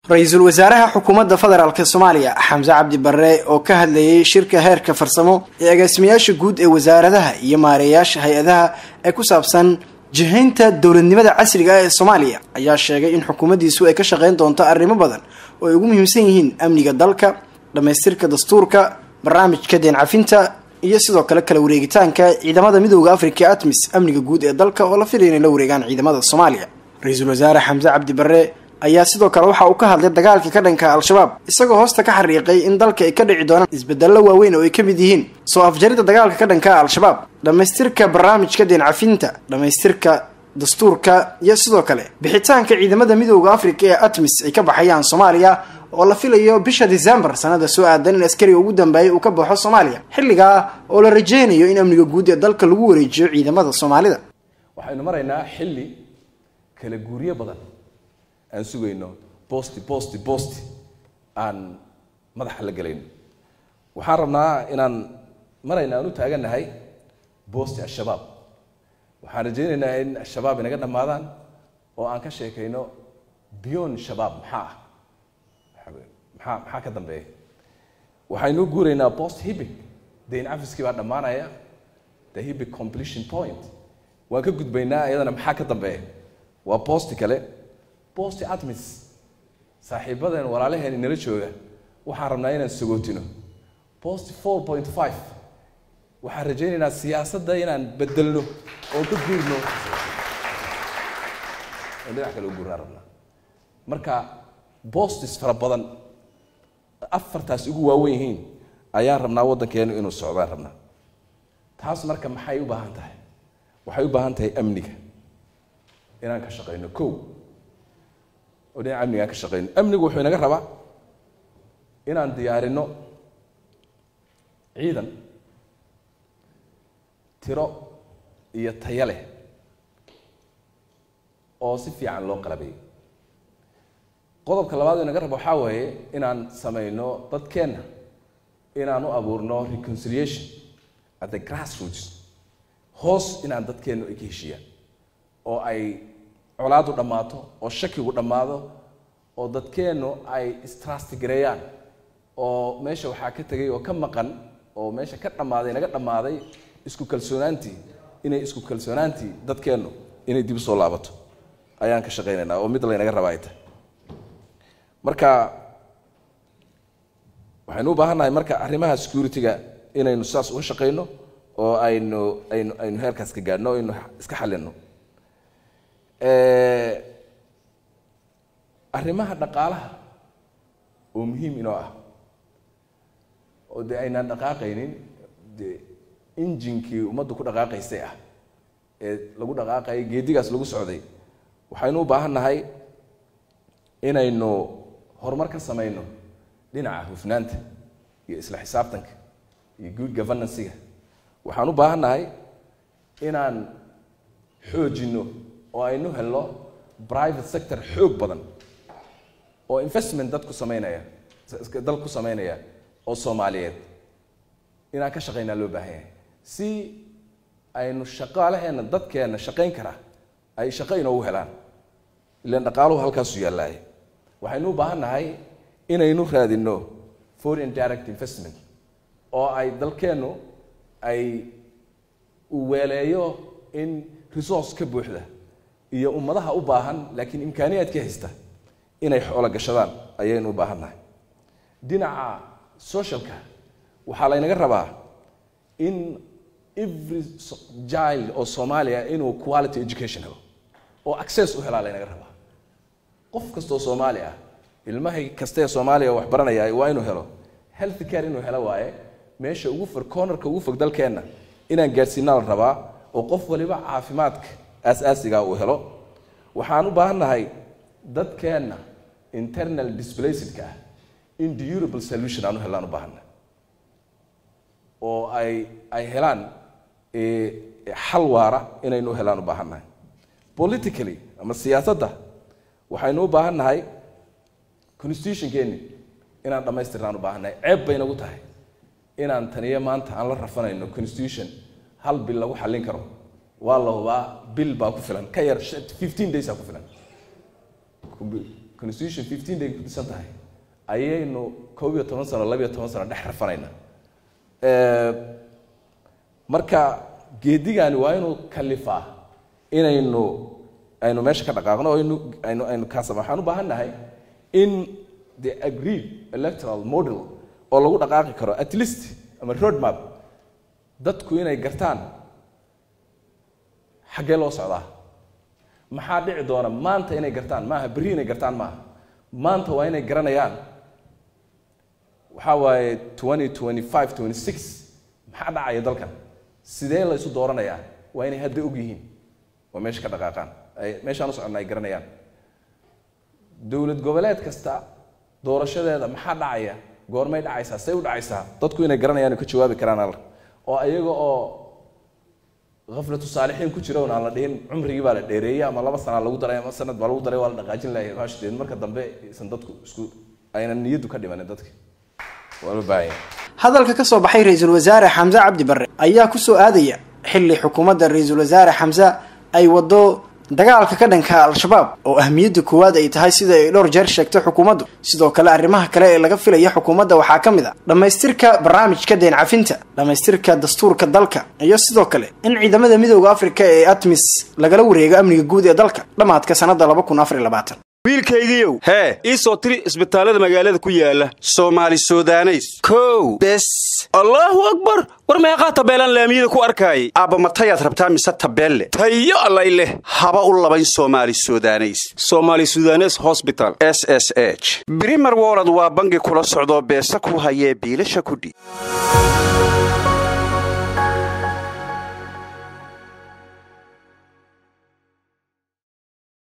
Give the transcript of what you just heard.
ra-iisul wasaaraha xukuumadda federaalk soomaaliya xamse cabdi barre oo ka hadlayay shirka heerka farsamo ee agaasimayaasha guud ee wasaaradaha iyo maareeyaasha hay-adaha ee ku saabsan jihaynta dowladnimada casriga ah ee soomaaliya ayaa sheegay in xukuumaddiisu ay ka shaqeyn doonto arrimo badan oo ay ugu muhiimsan yihiin amniga dalka dhammaystirka dastuurka barnaamijka deen cafinta iyo sidoo kale kala wareegitaanka ciidamada midooda africa atmis amniga guud ee dalka oo la filaya inay la wareegaan ciidamada soomaaliya ra-iisul wasaare xamse cabdi barre ayaa sidoo kale waxa uu ka hadlay dagaalka ka dhanka al-shabaab isagoo hoosta ka xariiqay in dalka ay ka dhici doonaan isbedello waaweyn oo ay ka mid yihiin soo afjaridda dagaalka ka dhanka al-shabaab dhammaystirka barnaamijka deen cafinta dhammaystirka dastuurka iyo sidoo kale bixitaanka ciidamada midooda africa ee atmis ay ka baxayaan soomaaliya oo la filayo bisha december sanada soo aadan in askariga ugu dambeeyay uu ka baxo soomaaliya xilligaa oo la rajeynayo in amniga guud ee dalka lagu wareejiyo ciidamada soomaalida waxaynu maraynaa xilli kala guuryo badan aan sugayno bosti bosti bosti aan madaxa la gelayno waxaan rabnaa inaan marayna aan u taagannahay bosti al-shabaab waxaan rajaynaynaa in al-shabaab inaga dhammaadaan oo aan ka sheekayno beyond shabaab maxaa ah maxaa maxaa ka dambeeya waxaynu guuraynaa post hibic dayn cafiskii baa dhammaanaya the hibic completion point waan ka gudbaynaa iyadana maxaa ka dambeeya waa bosti kale bosti atmis saaxiibadeen walaalaheen inala jooga waxaan rabnaa inaan sagootino bosti four point five waxaan rajaynaynaa siyaasadda inaan bedelno oo ka guurno oo dhinac kale u guurnaan rabnaa marka bostis fara badan afartaas ugu waawen yihiin ayaan rabnaa waddankeenu inuu socdaan rabnaa taas marka maxay u baahan tahay waxay u baahan tahay amniga inaan ka shaqayno ko oo dhinaca amniga aan ka shaqayno amnigu wuxuu inaga rabaa inaan diyaarino ciidan tiro iyo tayo leh oo si fiican loo qalabeeyo qodobka labaad oo inaga rabo waxaa weeye inaan samayno dadkeenna inaan u abuurno reconciliation at the grassroots hoos inaan dadkeennu ay ka heshiiyaan oo ay colaadu dhammaato oo shakigu dhammaado oo dadkeennu ay istrastigareeyaan oo meesha waxaa ka tegay oo ka maqan oo meesha ka dhammaaday naga dhammaaday isku kalsoonaantii inay isku kalsoonaantii dadkeennu inay dib usoo laabato ayaan ka shaqaynaynaa oo mid laynaga rabaa ay tahay marka waxaynu u baahan nahay marka arrimaha security-ga inaynu saas uga shaqayno oo aynu aynu aynu heerkaas ka gaadhno o aynu iska xalino arrimaha dhaqaalaha oo muhiim inoo ah oo dee aynaan dhaqaaqaynin de injinkii ummaddu ku dhaqaaqaysay ah ee lagu dhaqaaqayay geedigaas lagu socday waxaynu u baahan nahay inaynu horumar ka samayno dhinaca hufnaanta iyo isla xisaabtanka iyo good governancyga waxaan u baahan nahay inaan xoojinno oo aynu helno private sector xoog badan oo investment dad ku samaynaya dal ku samaynaya oo soomaaliyeed inaan ka shaqaynaa loo baahan yahay si aynu shaqaalaheenna dadkeenna shaqayn karaa ay shaqo inoogu helaan ilan dhaqaaluhu halkaasu yaallaaye waxaynu u baahan nahay inaynu raadinno foreign direct investment oo ay dalkeennu ay u weeleeyo in resource ka buuxda iyo ummadaha u baahan laakiin imkaaniyaadka haysta inay xoolo gashadaan ayaynu u baahan nahay dhinaca socialka waxaa laynaga rabaa in every child oo soomaaliya inuu quality education helo oo access u helaa laynaga rabaa qof kastoo soomaali ah ilmahay kastaee soomaaliya wax baranaya waa inuu helo health care inuu helo waaye meesha ugu fog cornerka ugu fog dalkeenna inaan gaadhsiinaa la rabaa oo qof waliba caafimaadka aas-aasiga uu helo waxaan u baahan nahay dadkeenna internal displacedka ah in durable solution aan u helaan u baahanna oo ay ay helaan xal waara inaynu u helaan u baahan nahay politically ama siyaasadda waxaynu u baahan nahay constitutionkeeni inaan dhammaystirnaan u baahan nahay ceeb bay nagu tahay inaan taniyo maanta aan la rafanayno constitution hal bil lagu xallin karo waa la hubaa bil baa ku filan ka yar fifteen days aa ku filan constitution fifteen day ku dhisan tahay ayaynu koob iyo toban sano labiyo toban sano dhex rafanayna marka geedigani waa inuu kalifaa inaynu aynu meesha ka dhaqaaqno oo aynu aynu aynu kaasama waxaan u baahan nahay in the agreed electoral model oo lagu dhaqaaqi karo at least ama road map dadku inay gartaan xaggee loo socdaa maxaa dhici doona maanta inay gartaan maaha berri inay gartaan maaha maanta waa inay garanayaan waxaa waaye twenty twenty five twenty six maxaa dhacaya dalkan sidee la isu dooranayaa waa inay hadda og yihiin waa meesha ka dhaqaaqaan ay meeshaan u soconna ay garanayaan dowlad goboleed kasta doorashadeeda maxaa dhacaya goormay dhacaysaa say u dhacaysaa dadku inay garanayaan oo ka jawaabi karaan alla oo ayaga oo aflatu saalixiin ku jira aan la dhihin cumrigii baa la dheereeyey ama laba sana lagu daray ama sanad baa lagu daray waa la dhaqaajin lahay hashdeed marka dambe isan dadku isku aynan niyaddu ka dhimanin dadka waa loo baahan yahay hadalka ka soo baxay ra-iisul wasaare xamse cabdi barre ayaa ku soo aadaya xilli xukuumadda ra-iisul wasaare xamse ay waddo dagaalka ka dhanka al-shabaab oo ahmiyadda koowaad ay tahay sida ay dhowr jeer sheegtay xukuumaddu sidoo kale arrimaha kale ee laga filaya xukuumadda waxaa ka mid a dhammaystirka barnaamijka deen cafinta dhammaystirka dastuurka dalka iyo sidoo kale in ciidamada midooda afrika ee atmis lagala wareego amniga guud ee dalka dhammaadka sannadda laba kun afar iyo labaatan wiilkaygiiow hee ii soo tiri isbitaallada magaalada ku yaala soomaali sudaneys kow bes allaahu akbar war meeqaa tabeelaan laamiyada ku arkaayay aabba matayaad rabtaa mise tabeelle tayo allay leh haba u labayn soomaali sudaneys soomaali sudanes hosbital s s h brimer wolod waa bangi kula socdoo beesa ku hayee biilasha kudhi